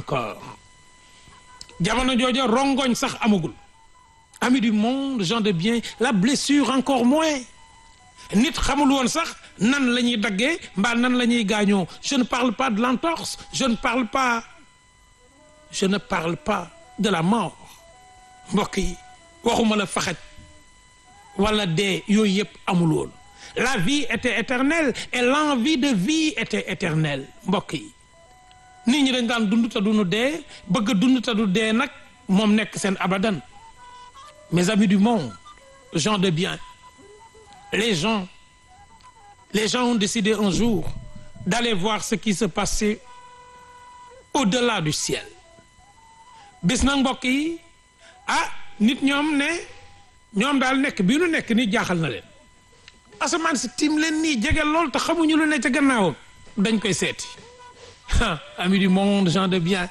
encore jamono jooja rongoñ sax amagul amis du monde gens de bien la blessure encore moins nit xamul woon sax nan la ñuy daggee mbaa nan la ñuy gaañoo je ne parle pas de l'entorse je ne parle pas je ne parle pas de la mort mbokk yi waxuma la faxaj wala dee yooyu yëpp amul woon la vie était éternelle et l'envie de vie était éternelle mbokk yi nit ñi dañ daan dund te duñu dee bëgg dund te du dee nag moom nekk seen abadan mes amis du monde gens de bien les gens les gens ont décidé un jour d'aller voir ce qui se passait au-delà du ciel bis nag mbokk yi ah nit ñoom ne ñoom daal nekk bii nu nekk nii jaaxal na leen asamaan si tiim leen nii jege lool te xamuñu lu ne ca gannaawam dañ koy seeti ah amis du monde gens de bien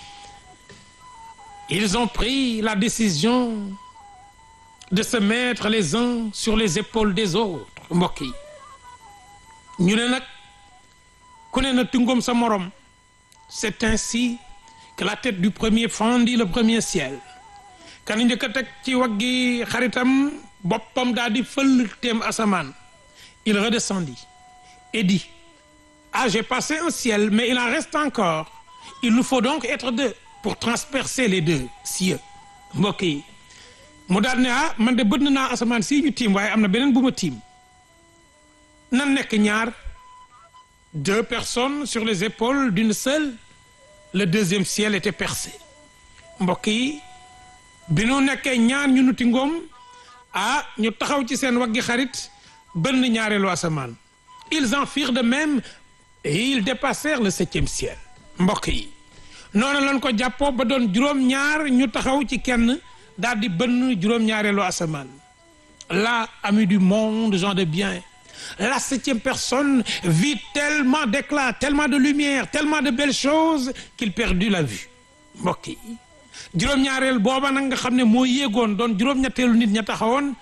ils ont pris la décision de se mettre les uns sur les épaules des autres mbokk yi ñu ne nag ku ne na tungoom sa morom c'est ainsi que la tête du premier fendit le premier ciel kan njëkk a teg ci waggi xaritam boppam daal di fël teem asamaan il redescendit et dit ah j'ai passé un ciel mais il en reste encore il nous faut donc être deux pour transpercer les deux cieux mbokk yi mu daal ne ah man de bënn naa asamaan sii ñu tiim waaye am na beneen bu ma tiim nan nekk ñaar deux personnes sur les épaules d'une seule le deuxième ciel était percé mbokk yi bi nu nekkee ñaar ñu nuti ngoom ah ñu taxaw ci seen waggi xarit bënn ñaareelu asamaan ils en firent de même et ils dépassèrent le septième ciel mbokk yi noonu lañ ko jàppoo ba doon juróom-ñaar ñu taxaw ci kenn daal di bënn juróom-ñaareelu asamaan là amis du monde gens de bien la septième personne vit tellement d'éclat tellement de lumière tellement de belles choses qu'il perdit la vue mbokk yi juróom-ñaareel booba nag nga xam ne moo yéegoon doon juróom-ñetteelu nit ña taxawoon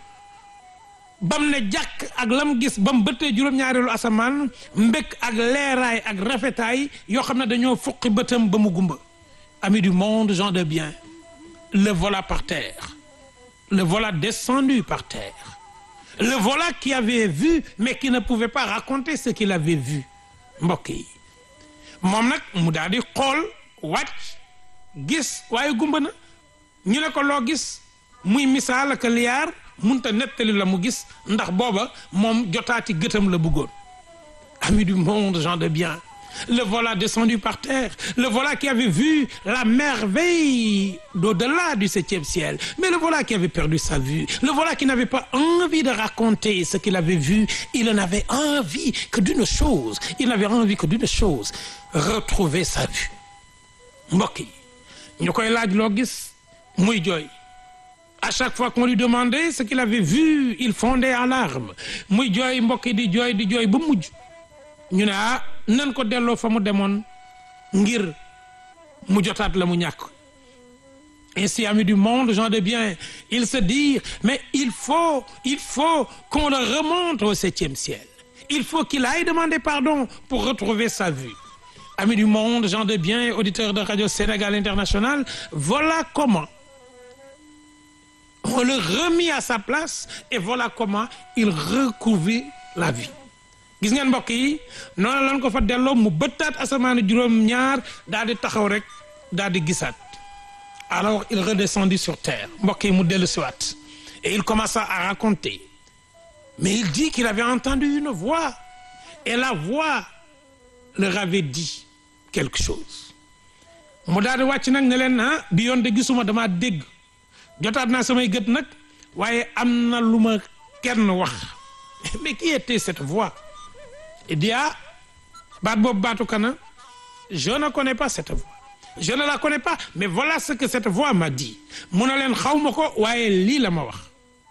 bam ne jàkk ak lam gis bam bëttee juróom-ñaareelu asamaan mbékk ak leeraay ak rafetaay yoo xam ne dañoo fuqi bëtam ba mu gumba amis du monde gens de bien le voilà par terre le voilà descendu par terre le voilà qui avait vu mais qui ne pouvait pas raconter ce qu'il avait vu mbokk yi moom nag mu daal di xool wàcc gis waaye gumba na ñu ne ko loo gis muy misaal ak liyaar munta nettali la mu gis ndax booba moom jotaati gëtam la bëggoon amis du monde gens de bien le voilà descendu par terre le voilà qui avait vu la merveille d'au-delà du septième ciel mais le voilà qui avait perdu sa vue le voilà qui n'avait pas envie de raconter ce qu'il avait vu il n'avait envie que d'une chose il n'avait envie que d'une chose retrouver sa vue mbokk yi ñu koy laaj loo gis muy jooy à chaque fois qu'on lui demandait ce qu'il avait vu il fondait en larmes muy jooy mbokk yi di jooy di jooy ba mujj ñu ne ah nan ko delloo fa mu demoon ngir mu jotaat la mu ñàkk ainsi amis du monde gens de bien ils se dirent mais il faut il faut qu'on le remonte au septième ciel il faut qu'il aille demander pardon pour retrouver sa vue amis du monde gens de bien auditeurs de Radio Sénégal International voilà comment on le remit à sa place et voilà comment il recouvrit la vie gis ngeen mbokk yi noonu lan ko fa delloo mu bëttaat asamaanu juróom-ñaar daal di taxaw rek daal di gisaat alors il redescendit sur terre mbokk yi mu dellu siwaat et il commença à raconter mais il dit qu'il avait entendu une voix et la voix leur avait dit quelque chose mu daal di wàcc nag ne leen ah bi yoon de gisuma dama dégg jotaat naa samay gët nag waaye am na lu ma kenn wax mais qui était cette voix il dit ah baat boobu baatu kana je ne connais pas cette voix je ne la connais pas mais voilà ce que cette voix m'a dit mu ne leen xaw ma ko waaye lii la ma wax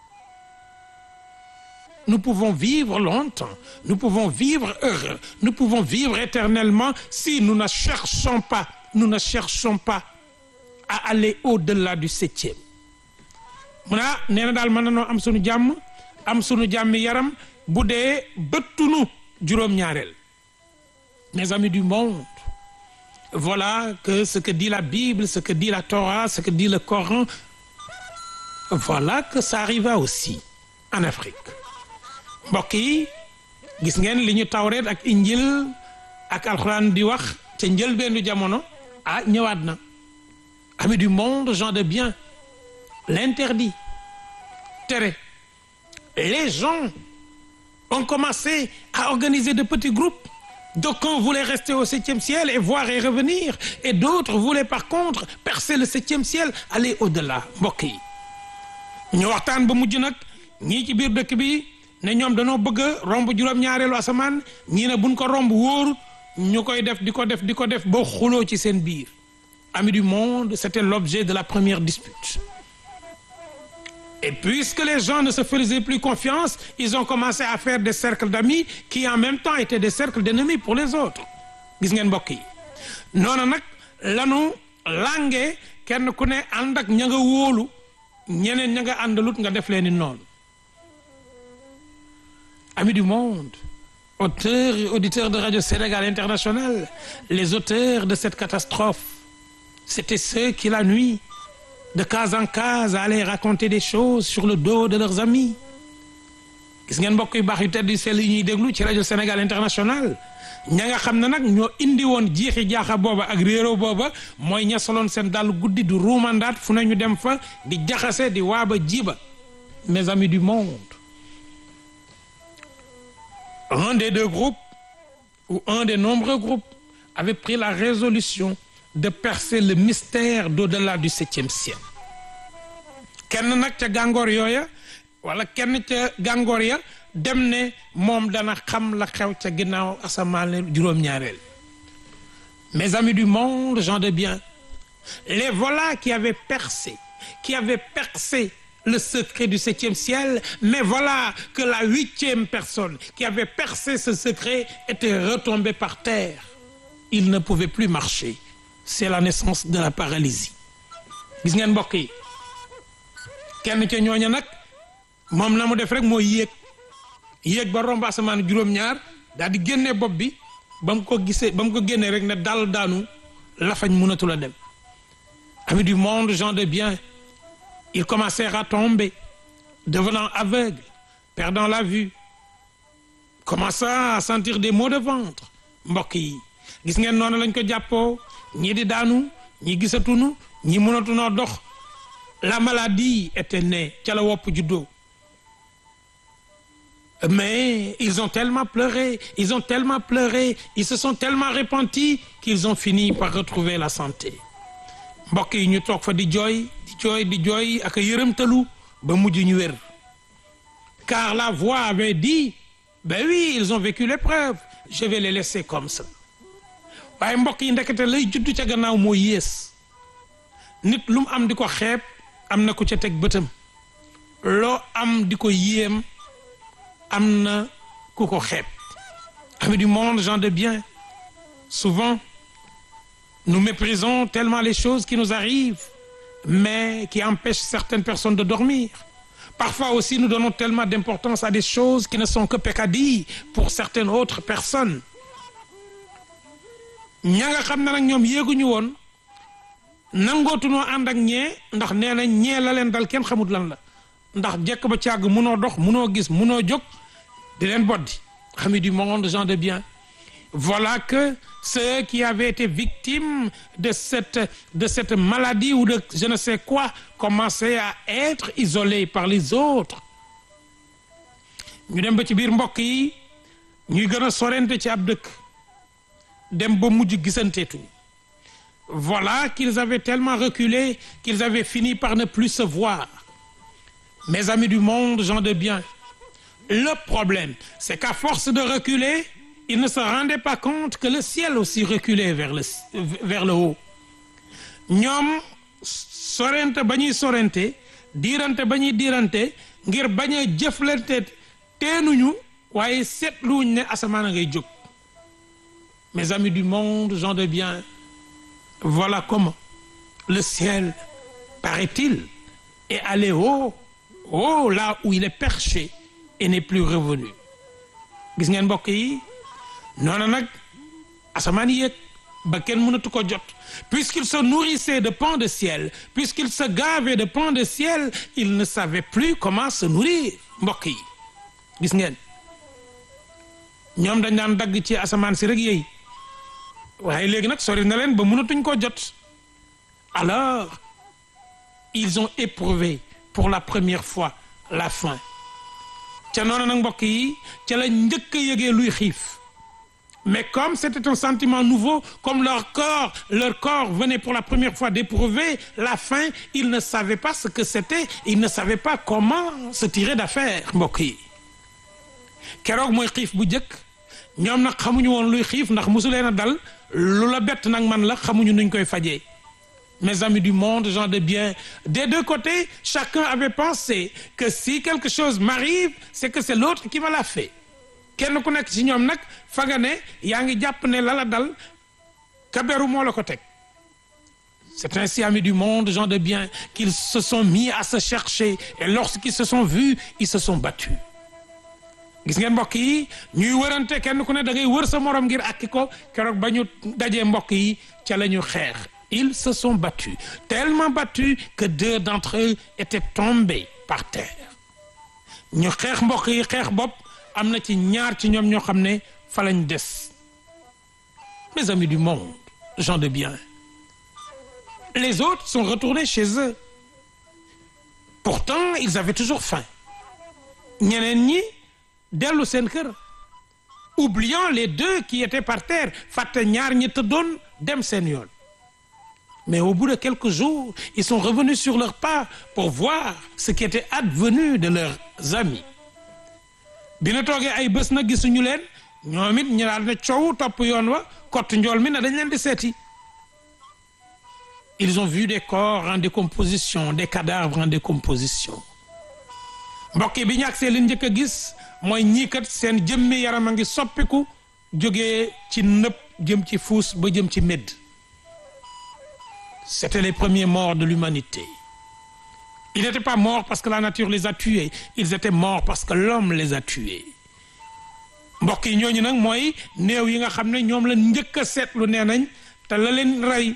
nous pouvons vivre longtemps nous pouvons vivre heureux nous pouvons vivre éternellement si nous ne cherchons pas nous ne cherchons pas à aller au-delà du septième mu ne ah nee na daal mën nanoo am sunu jàmm am sunu jàmmi yaram bu dee bëttunu juróom-ñaareel mes amis du monde voilà que ce que dit la Bible ce que dit la Torah ce que dit le Coran voilà que ça arriva aussi en Afrique mbokk yi gis ngeen li ñu tawreet ak injil ak alxuraan di wax ca njëlbeenu jamono ah ñëwaat na amis du monde gens de bien l'interdit tere les gens ont commencé à organiser de petits groupes d'aucuns voulaient rester au septième ciel et voir et revenir et d'autres voulaient par contre percer le septième ciel aller au-delà mbokk yi ñu waxtaan ba mujj nag ñii ci biir dëkk bi ne ñoom dañoo bëgg a romb juróom-ñaareelu asamaan ñii ne buñ ko romb wóorut ñu koy def di ko def di ko def ba xuloo ci seen biir amis du monde c'était l'objet de la première dispute et puisque les gens ne se faisaient plus confiance ils ont commencé à faire des cercles d'amis qui en même temps étaient des cercles d'ennemis pour les autres gis ngeen mbokk yi noonu nag lanu lange kenn ku ne ànd ak ña nga wóolu ñeneen ña nga àndalut nga def leen ni noonu amis du monde auteurs et auditeurs de Radio Sénégal International les auteurs de cette catastrophe c'étaient ceux qui la nuit de case en case allaient raconter des choses sur le dos de leurs amis gis ngeen mbokk yu baax yu tedd yu sell yi ñuy déglu ci Radio Sénégal International ña nga xam ne nag ñoo indi woon jiixi jaaxa booba ak réero booba mooy ña soloon seen dàll guddi du ruumandaat fu ne ñu dem fa di jaxase di waaba jiba mes amis du monde un des deux groupes ou un des nombreux groupes avait pris la résolution de percer le mystère d'au-delà du septième ciel kenn nag ca gàngoor yooya wala kenn ca gàngoor ya dem ne moom dana xam la xew ca ginnaaw asamaan juróom-ñaareel mes amis du monde gens de bien les voilà qui avaient percé qui avaient percé le secret du septième ciel mais voilà que la huitième personne qui avait percé ce secret était retombée par terre il ne pouvait plus marcher c'est la naissance de la paralysie gis ngeen mbokk yi kenn ca ñooña nag moom na mu def rek mooy yéeg yéeg ba romb asamaan juróom-ñaar daal di génne bopp bi ba mu ko gisee ba mu ko génnee rek ne dal daanu lafañ mënatul a dem amis du monde gens de bien ils commencèrent à tomber devenant aveugles perdant la vue commençant à sentir des maux de ventre mbokk yi gis ngeen noonu lañ ko jàppoo ñii di daanu ñii gisatunu ñii mënatunoo dox la maladie était née ca la wopp juddoo mais ils ont tellement pleuré ils ont tellement pleuré ils se sont tellement repentis qu'ils ont fini par retrouver la santé mbokk yi ñu toog fa di jooy di jooy di jooy ak yërëmtalu ba mujj ñu wér car la voix avait dit ben oui ils ont vécu l'épreuve je vais les laisser comme ça waaye mbokk yi ndekete lay juddu ca gannaaw moo yées nit lu mu am di ko xeeb am na ku ca teg bëtam loo am di ko yéem am na ku ko xeeb amis du monde gens de bien souvent nous méprisons tellement les choses qui nous arrivent mais qui empêchent certaines personnes de dormir parfois aussi nous donnons tellement d'importance à des choses qui ne sont que peccadilles pour certaines autres personnes ña nga xam ne nag ñoom yéeguñu woon nangootunoo ànd ak ñee ndax nee na ñee la leen dal kenn xamut lan la ndax jekk ba càgg munoo dox munoo gis munoo jóg di leen boddi amis du monde gens de bien voilà que ceux qui avaient été victimes de cette de cette maladie ou de je ne sais quoi commençaient à être isolés par les autres ñu dem ba ci biir mbokk yi ñuy gën a sorente ci ab dëkk dem ba mujj gisanteetuñu voilà qu'ils avaient tellement reculé qu'ils avaient fini par ne plus se voir mes amis du monde gens de bien le problème c'est qu'à force de reculer ils ne se rendaient pas compte que le ciel aussi reculait vers le vers le haut ñoom sorente ba ñuy sorente diirante ba ñuy diirante ngir bañ a jëflante teenuñu waaye seetluwuñ ne asamaan a ngay jóg mes amis du monde gens de bien voilà comment le ciel paraît-il est allé haut haut là où il est perché et n'est plus revenu gis ngeen mbokk yi noonu nag asamaan yéeg ba kenn mënatu ko jot puisqu'il se nourrissait de pain de ciel puisqu'il se gavait de pain de ciel il ne savait plus comment se nourrir mbokk yi gis ngeen ñoom dañ daan dagg ci asamaan si rek yéy waaye léegi nag sori na leen ba mënatuñ koo jot alors ils ont éprouvé pour la première fois la faim ca noonu nag mbokk yi ca la njëkk a yëgee luy xiif mais comme c'était un sentiment nouveau comme leur corps leur corps venait pour la première fois d'éprouver la faim ils ne savaient pas ce que c'était ils ne savaient pas comment se tirer d'affaire mbokk yi keroog mooy xiif bu njëkk ñoom nag xamuñu woon luy xiif ndax mosu leen a dal lu la bett nag man la xamuñu nuñ koy fajee mes amis du monde gens de bien des deux côtés chacun avait pensé que si quelque chose m'arrive c'est que c'est l'autre qui me l'a fait kenn ku nekk ci ñoom nag fa nga ne yaa ngi jàpp ne la la dal kaberu moo la ko teg c'est ainsi amis du monde gens de bien qu'ils se sont mis à se chercher et lorsqu'ils se sont vus ils se sont battus gis ngeen mbokk yi ñuy wërante kenn ku ne da ngay wër sa morom ngir akki ko keroog ba ñu dajee mbokk yi ca la ñu xeex ils se sont battus tellement battus que deux d'entre eux étaient tombés par terre ñu xeex mbokk yi xeex bopp am na ci ñaar ci ñoom ñoo xam ne fa lañ des mes amis du monde gens de bien les autres sont retournés chez eux pourtant ils avaient toujours faim ñeneen ñi dellu seen kër oubliant les deux qui étaient par terre fàtte ñaar ñi tëddoon dem seen yoon mais au bout de quelques jours ils sont revenus sur leurs pas pour voir ce qui était advenu de leurs amis bi na toogee ay bés na gisuñu leen ñoom it ñu daal ne coow topp yoon wa kott njool mi ne dañ leen di seeti ils ont vu des corps en décomposition des cadavres en décomposition mbokk yi bi ñu agsee li njëkk a gis mooy ñii kat seen jëmmi yaram a ngi soppiku jógee ci nëpp jëm ci fuus ba jëm ci médd c'était les premiers morts de l'humanité ils n'étaient pas morts parce que la nature les a tués ils étaient morts parce que l'homme les a tués mbokk yi ñooñu nag mooy néew yi nga xam ne ñoom la njëkk a seetlu nee nañ te la leen rey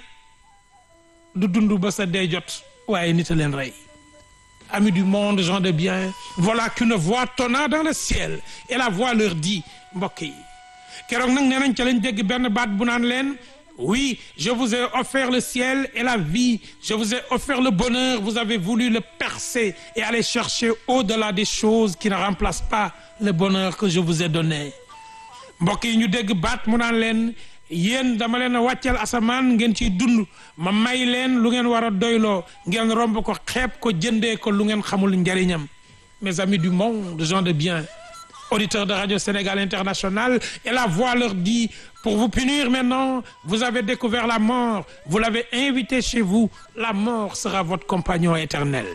du dund ba sa dee jot waaye nit a leen rey amis du monde gens de bien voilà qu'une voix tonna dans le ciel et la voix leur dit mbokk yi keroog nag nee nañ ca lañ dégg benn baat bu naan leen oui je vous ai offert le ciel et la vie je vous ai offert le bonheur vous avez voulu le percer et aller chercher au-delà des choses qui ne remplacent pas le bonheur que je vous ai donné mbokk yi ñu dégg baat mu naan leen yéen dama leen a wàcceel asamaan ngeen ciy dund ma may leen lu ngeen war a doyloo ngeen romb ko xeeb ko jëndee ko lu ngeen xamul njariñam mes amis du monde gens de bien auditeurs de Radio Sénégal International et la voix leur dit pour vous punir maintenant vous avez découvert la mort vous l'avez invité chez vous la mort sera votre compagnon éternel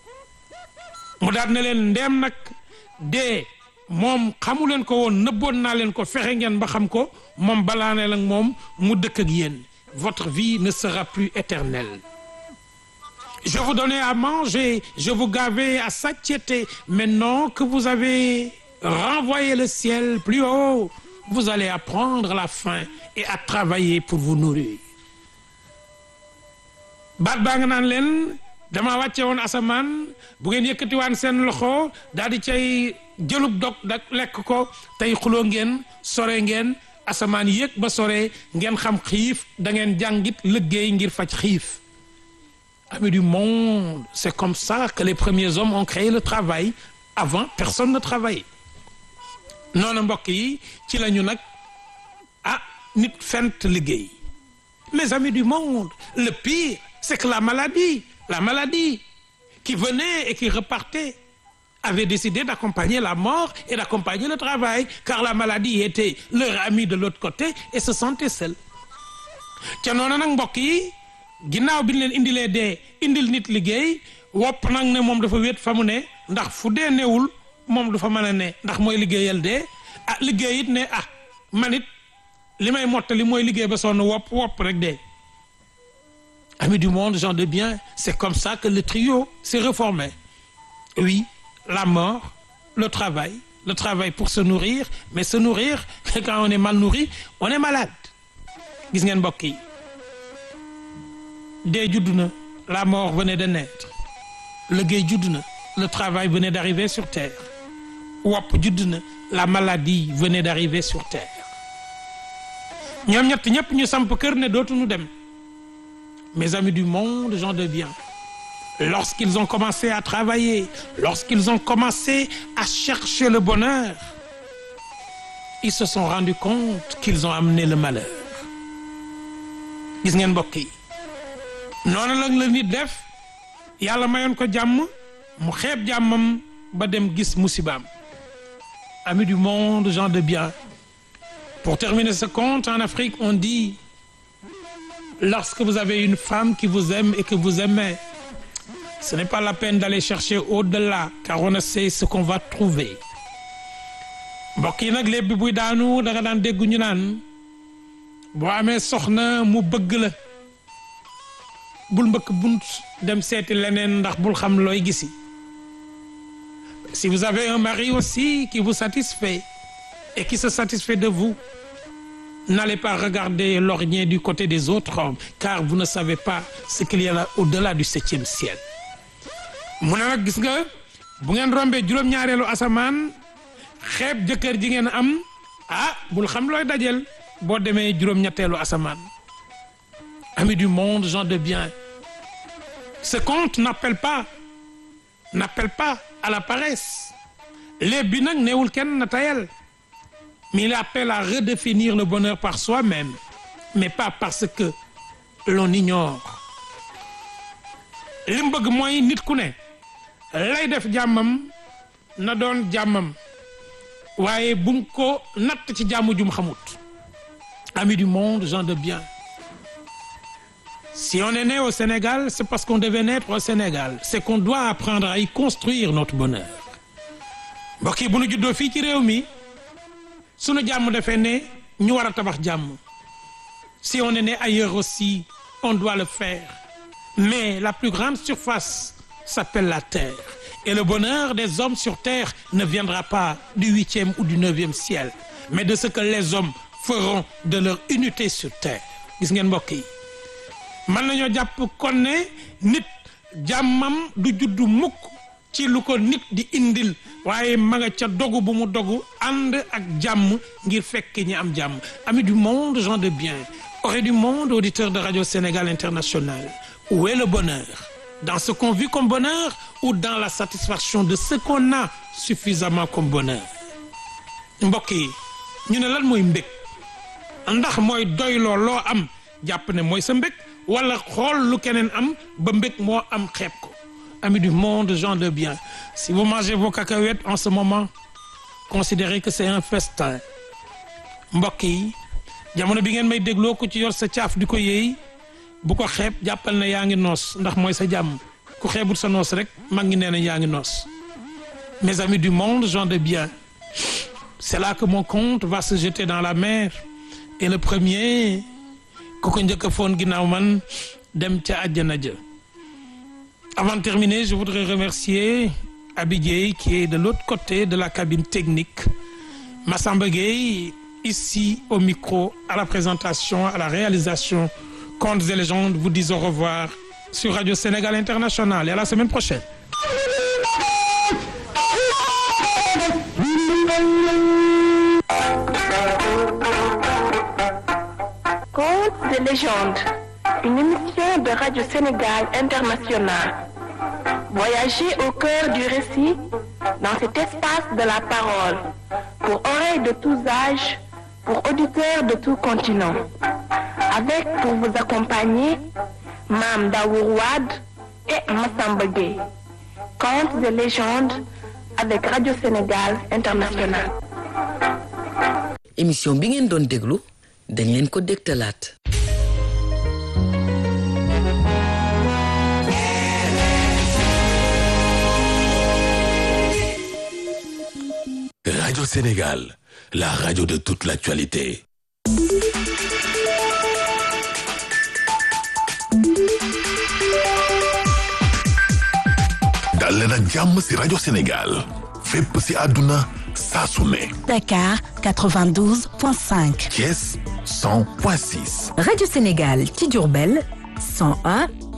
mu daal ne leen ndeem nag dee moom xamu leen ko woon nëbboon naa leen ko fexe ngeen ba xam ko moom balaa ne lag moom mu dëkk ak yéen votre vie ne sera plus éternelle je vous donnais à manger je vous gavais à satiété maintenant que vous avez renvoyé le ciel plus haut vous allez apprendre la faim et à travailler pour vous nourrir baat baa nga naan leen dama wàcce woon asamaan bu ngeen yëkkatiwaan seen loxo daal di cay jëlub dog dak lekk ko tey xuloo ngeen sore ngeen asamaan yéeg ba sore ngeen xam xiif da ngeen jàngit liggéey ngir faj xiif amis du monde c'est comme ça que les premiers hommes ont créé le travail avant personne ne travaillait noonu mbokk yi ci la ñu nag ah nit fent liggéey mes amis du monde le pire c'est que la maladie la maladie qui venait et qui repartait avait décidé d'accompagner la mort et d'accompagner le travail car la maladie était leur ami de l'autre côté et se sentait seul ca noonu nag mbokk yi ginnaaw bi ñu leen indilee dee indil nit liggéey wopp nag ne moom dafa wéet fa mu ne ndax fu dee newul moom du fa mën a ne ndax mooy liggéeyal dee ah liggéey it ne ah man it li may mottali mooy liggéey ba sonn wopp wopp rek dee amis du monde gens de bien c'est comme ça que le trio s'est reformé oui la mort le travail le travail pour se nourrir mais se nourrir quand on est mal nourri on est malade gis ngeen mbokk yi dee judd na la mort venait de naître liggéey judd na le travail venait d'arriver sur terre wopp judd na la maladie venait d'arriver sur terre ñoom ñett ñëpp ñu samp kër ne dootuñu dem mes amis du monde gens de bien lorsqu'ils ont commencé à travailler lorsqu'ils ont commencé à chercher le bonheur ils se sont rendus compte qu'ils ont amené le malheur gis ngeen mbokk yi noonu la la nit def yàlla mayoon ko jàmm mu xeeb jàmmam ba dem gis musibaam amis du monde gens de bien pour terminer ce conte en Afrique on dit lorsque vous avez une femme qui vous aime et que vous aimez ce n'est pas la peine d'aller chercher au-delà car on ne sait ce qu'on va trouver mbokk yi nag lépp bi buy daanu da nga daan dégg ñu naan boo amee soxna mu bëgg la bul mbëkk bunt dem seeti leneen ndax bul xam looy gisi si vous avez un mari aussi qui vous satisfait et qui se satisfait de vous n'allez pas regarder l'ornier du côté des autres hommes car vous ne savez pas ce qu'il y a là au-delà du septième ciel mu ne nag gis nga bu ngeen rombee juróom-ñaareelu asamaan xeeb jëkkër ji ngeen am ah bul xam looy dajel boo demee juróom-ñetteelu asamaan amis du monde gens de bien ce conte n'appelle pas n'appelle pas à la paresse léeb bi nag neewul kenn na tayal mais il appelle à redéfinir le bonheur par soi-même mais pas parce que l'on ignore li mu bëgg mooy nit ku ne lay def jàmmam na doon jàmmam waaye bu mu ko natt ci jàmm jum xamut amis du monde gens de bien si on est né au Sénégal c'est parce qu'on devait naître au Sénégal c'est qu'on doit apprendre à y construire notre bonheur mbokk yi bu nu juddoo fii ci réew mi sunu jàmm defee ne ñu war a tabax jàmm si on est né ailleurs aussi on doit le faire mais la plus grande surface s'appelle la terre et le bonheur des hommes sur terre ne viendra pas du huitième ou du neuvième ciel mais de ce que les hommes feront de leur unité sur terre gis ngeen mbokk yi mën nañoo jàpp kon ne nit jàmmam du juddu mukk ci lu ko nit di indil waaye ma nga ca dogu bu mu dogu ànd ak jàmm ngir fekk ñi am jàmm amis du monde gens de bien oreilles du monde auditeurs de Radio Sénégal International où est le bonheur dans ce qu'on vit comme bonheur ou dans la satisfaction de ce qu'on a suffisamment comme bonheur mbokk yi ñu ne lan mooy mbég ndax mooy doyloo loo am jàpp ne mooy sa mbég wala xool lu keneen am ba mbég moo am xeeb ko amis du monde gens de bien si vous mangez vos cacahuètes en ce moment considérez que c'est un festin mbokk yi jamono bi ngeen may dégloo ko ci yor sa caaf di ko yéey bu ko xeeb jàppal ne yaa ngi noos ndax mooy sa jàmm ku xeebul sa noos rek mag ngi nee na yaa ngi noos mes amis du monde gens de bien c'est là que mon compte va se jeter dans la mer et le premier ku ko njëkk a foon ginnaaw man dem ca àjjana ja avant de terminer je voudrais remercier Abi Gueye qui est de l'autre côté de la cabine technique Massamba Gueye ici au micro à la présentation à la réalisation Contes et légendes vous disent au revoir sur Radio Sénégal International et à la semaine prochaine Contes de légende, une émission de Radio Sénégal International. Voyagez au cœur du récit dans cet espace de la parole, pour oreilles de tous âges, pour auditeurs de tout continent. Avec pour vous accompagner Mam Daourouad et Massamba Gueye. Contes de légende avec Radio Sénégal International. émission bi ngeen doon déglu dañ leen ko dégtalaat Radio Sénégal, la radio de toute l'actualité. dal leen ak jàmm ci Radio Sénégal fépp ci àdduna saa su ne Dakar 92.5. Thiès 100.6 Radio Sénégal ci Diourbel 101